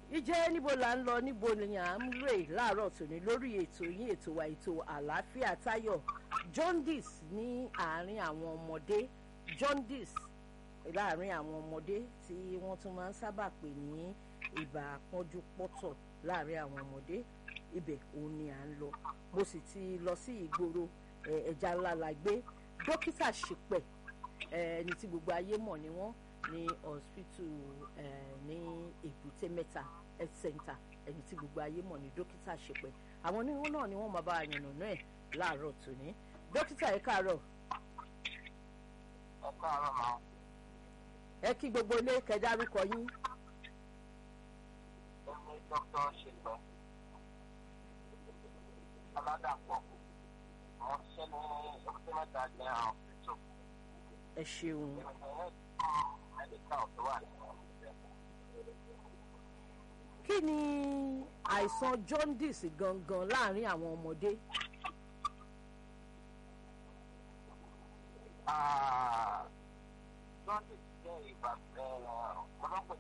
ìjẹ́ níbo là ń lọ níbo ni à ń rè láàárọ̀ tòní lórí ètò yín ètò wa ètò àlàáfíà táyọ̀ jaundice ní àárín àwọn ọmọdé jaundice láàárín àwọn ọmọdé tí wọ́n tún máa ń sábà pè ní ibà pọ́njú pọ́tọ̀ láàárín àwọn ọmọdé ibẹ̀ òun ni à ń lọ mo sì ti lọ sí ìgboro ẹja ńlá la gbé dókítà ṣìpẹ̀ ẹni tí gbogbo ayé mọ̀ ni wọ́n ní hospital ní èbúté mẹ́ta health center ẹni tí gbogbo ayé mọ̀ ní dókítà ṣìpẹ̀ àwọn oníwọ̀n náà ni wọ́n máa bá a yànnà náà ẹ̀ láàárọ̀ tòní dókítà ẹ káàárọ̀. ẹ káàárọ̀ máa. ẹ kí gbogbo ilé kẹdárúkọ yín. èmi dókítà ṣèpẹ́ aládàpọ̀ mo ṣe ní èbúté mẹ́ta jẹ́ àwọn hospital. ẹ ṣeun. kí ni àìsàn jaundice gangan láàárín àwọn ọmọdé. jaundice jẹ́ ìgbà ọlọ́pàá